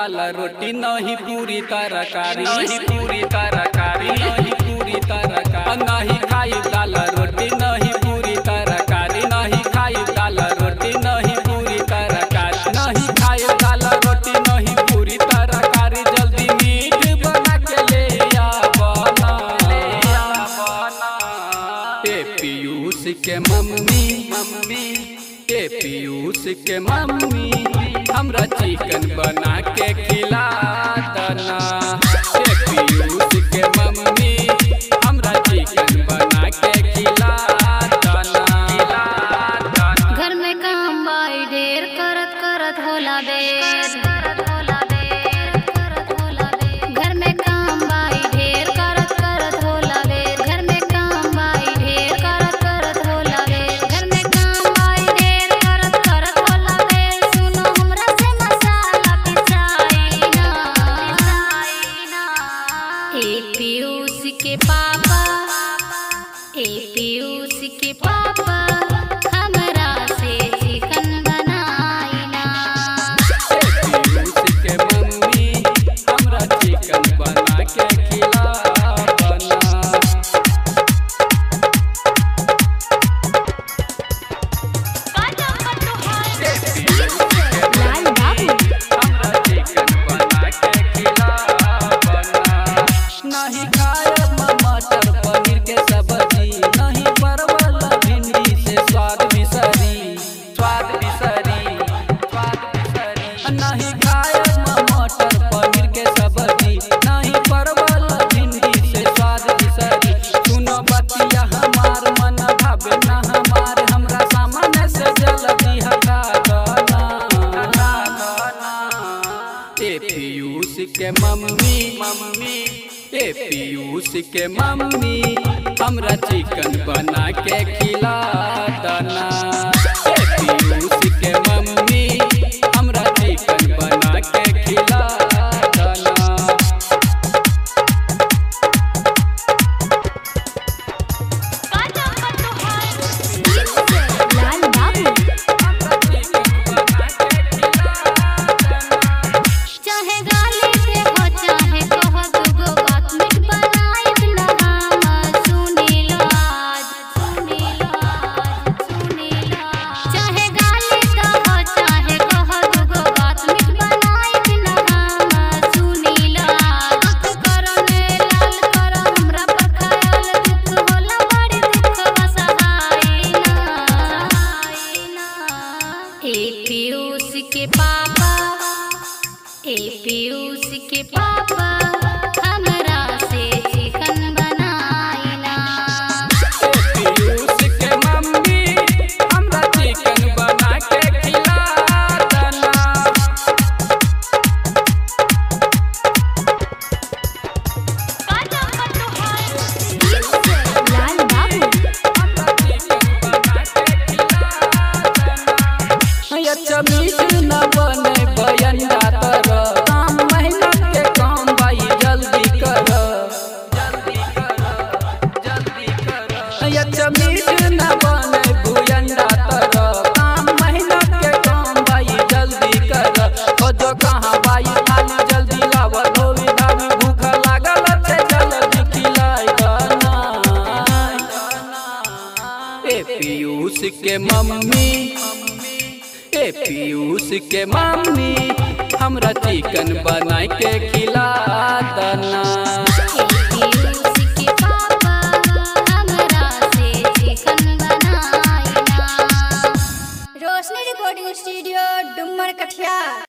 दाल रोटी नहीं पूरी तरकारी नहीं पूरी तरकारी नहीं पूरी तरकारी नहीं खाई दाल रोटी नहीं पूरी तरकारी नहीं खाई दाल रोटी नहीं पूरी तरकारी नहीं खाई दाल रोटी नहीं पूरी तरकारी जल्दी मीट बना के ले आ बना ले आ बना ए पीयूष के मम्मी मम्मी ए पीयूष के मम्मी हमरा चिकन बना के खिला दना ए पीयूष के मम्मी हमरा चिकन बना के खिला दना खिला दना घर में काम बाई ढेर करत करत होला बेर घर में काम बाई ढेर करत करत होला बेर घर में काम बाई ढेर करत करत होला बेर घर में काम बाई ढेर करत करत होला बेर सुनो हमरा से मसाला पिसाई ना पिसाई ना ए पीयूष के पापा ए पीयूष के पापा हमरा से चिकन बनाई ना पीयूष के मम्मी हमरा चिकन बना के खिला बना लाल बाबू हमरा चिकन बना के खिला बना नहीं खायब मटर पनीर के सब्जी नहीं परवल भिंडी से स्वाद बिसरी स्वाद बिसरी स्वाद बिसरी नहीं खायब मटर पनीर के सब्जी नहीं परवल भिंडी से स्वाद बिसरी सुनो बतिया हमार मन भावे ना हमार हमरा सामने से जल्दी हटा दना हटा दना ए पीयूष के मम्मी मम्मी ए पीयूष के मम्मी हमरा चिकन बना के खिला दना ए पीयूष के मम्मी हमरा चिकन बना के खिला दना लाल बाबू चाहे गाली से हो चाहे कह दुगो बात मिट बनाई बिना हम सुनी लो आज सुनी लो आज सुनी लो आज। चाहे गाली से हो चाहे कह दुगो बात मिट बनाई बिना हम सुनी लो आज। दुख करो ने लाल करो हमरा पर ख्याल दुख होला बड़ी दुख बसहाई ना ए पीयूष के पापा ए पीयूष के पापा हमरा से चिकन बनाई ना पीयूष के मम्मी हमरा चिकन बना के खिला दना लाल बाबू अच्छा मीठ न बने बयंडा तर काम मेहनत के काम भाई जल्दी कर जल्दी कर जल्दी कर अच्छा मीठ न बने भुयंडा तर काम मेहनत के काम भाई जल्दी कर खोजो कहाँ भाई खाली जल्दी लाव धोवी धावी भूख लागल से जल्दी खिलाई दना ए पीयूष के मम्मी ए पीयूष के मम्मी हमरा चिकन बना के खिला दना पीयूष के पापा हमरा से चिकन बनाई ना रोशनी रिकॉर्डिंग स्टूडियो डुमर कठिया